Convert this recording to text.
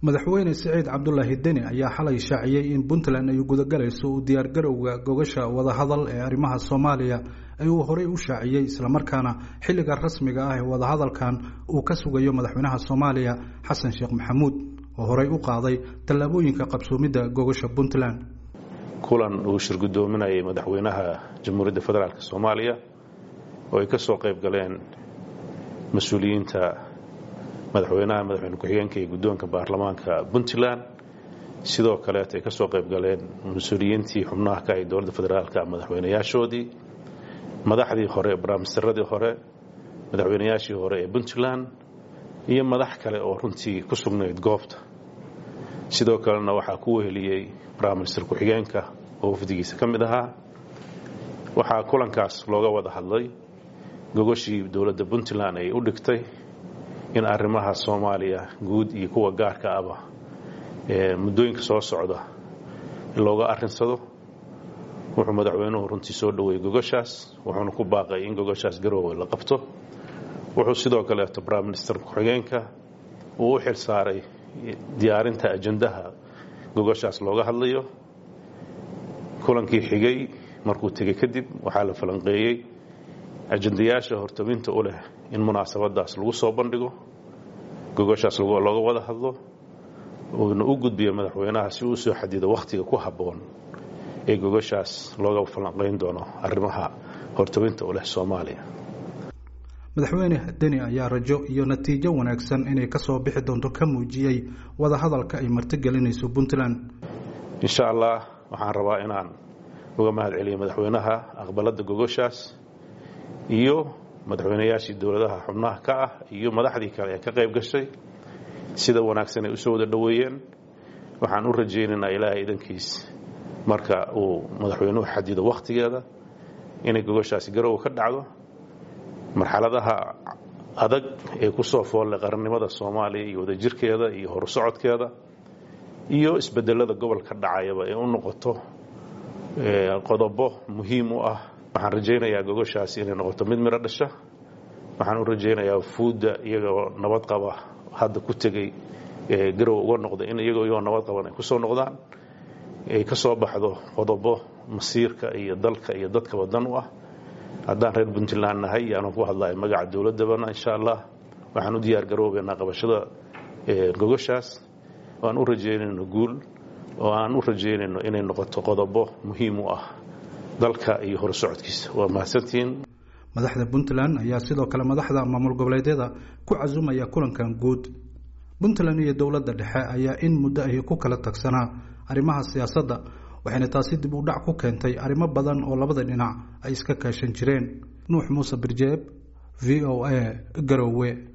madaxweyne siciid cabdulaahi deni ayaa xalay shaaciyey in puntland ay gudagalayso u diyaargarowga gogasha wadahadal ee arrimaha soomaaliya ee uu horey u shaaciyey islamarkaana xilliga rasmiga ah ee wadahadalkan uu ka sugayo madaxweynaha soomaaliya xasan sheekh maxamuud oo horey u qaaday tallaabooyinka qabsoomidda gogasha puntland kulan uu shir guddoominayay madaxweynaha jamhuuriyadda federaalk soomaaliya oo ay ka soo qayb galeen mas-uuliyiinta madaxweynaha madaxweyne ku-xigeenka iyo guddoonka baarlamaanka puntland sidoo kaleeta ay ka soo qayb galeen mas-uuliyiintii xubnaha ka ay dowladda federaalka madaxweynayaashoodii madaxdii hore baraamistaradii hore madaxweynayaashii hore ee puntland iyo madax kale oo runtii ku sugnayd goobta sidoo kalena waxaa ku weheliyey baraminister ku-xigeenka oo wafdigiisa ka mid ahaa waxaa kulankaas looga wada hadlay gogoshii dowladda puntland ay u dhigtay in arrimaha soomaaliya guud iyo kuwa gaarka aba ee muddooyinka soo socda looga arrinsado wuxuu madaxweynuhu runtii soo dhoweeyey gogoshaas wuxuuna ku baaqay in gogoshaas garoowe la qabto wuxuu sidoo kaleeto briminister ku-xigeenka uu u xil saaray diyaarinta ajandaha gogoshaas looga hadlayo kulankii xigay markuu tegey kadib waxaa la falanqeeyey ajandayaasha hortaminta u leh in munaasabadaas lagu soo bandhigo gogoshaas looga wada hadlo uuna u gudbiyo madaxweynaha si uu soo xadido wakhtiga ku habboon ee gogoshaas looga falanqayn doono arrimaha hortaminta u leh soomaaliya madaxweyne deni ayaa rajo iyo natiijo wanaagsan inay ka soo bixi doonto ka muujiyey wadahadalka ay martigelinayso puntland insha allah waxaan rabaa inaan uga mahad celiyo madaxweynaha aqbalada gogoshaas iyo madaxweynayaashii dowladaha xubnaha ka ah iyo madaxdii kale ee ka qayb gashay sida wanaagsan ay usoo wada dhoweeyeen waxaan u rajaynaynaa ilaahay idankiis marka uu madaxweynuhu xadido wakhtigeeda inay gogoshaasi garowa ka dhacdo marxaladaha adag ee ku soo foollay qarannimada soomaaliya iyo wadajirkeeda iyo horusocodkeeda iyo isbedelada gobolka dhacayaba ee u noqoto qodobo muhiim u ah waxaan rajaynayaa gogoshaasi inay noqoto mid midho dhasha waxaan u rajaynayaa fuudda iyagoo nabad qaba hadda ku tegey garow uga noqda in iyagoo iyagoo nabad qaban ay kusoo noqdaan ay ka soo baxdo qodobo masiirka iyo dalka iyo dadka wadan u ah haddaan reer puntland nahay yaanaan ku hadlayo magaca dowladdabana insha allah waxaan u diyaar garoobeynaa qabashada gogoshaas oo aan u rajaynayno guul oo aan u rajaynayno inay noqoto qodobo muhiim u ah dalka iyo horsocodkiisa waa mahadsantihiin madaxda puntland ayaa sidoo kale madaxda maamul goboleedyada ku casumaya kulankan guud puntland iyo dowladda dhexe ayaa in muddo ahi ku kala tagsanaa arrimaha siyaasadda waxayna taasi dib u dhac ku keentay arrimo badan oo labada dhinac ay iska kaashan jireen nuux muuse birjeeb v o a garowe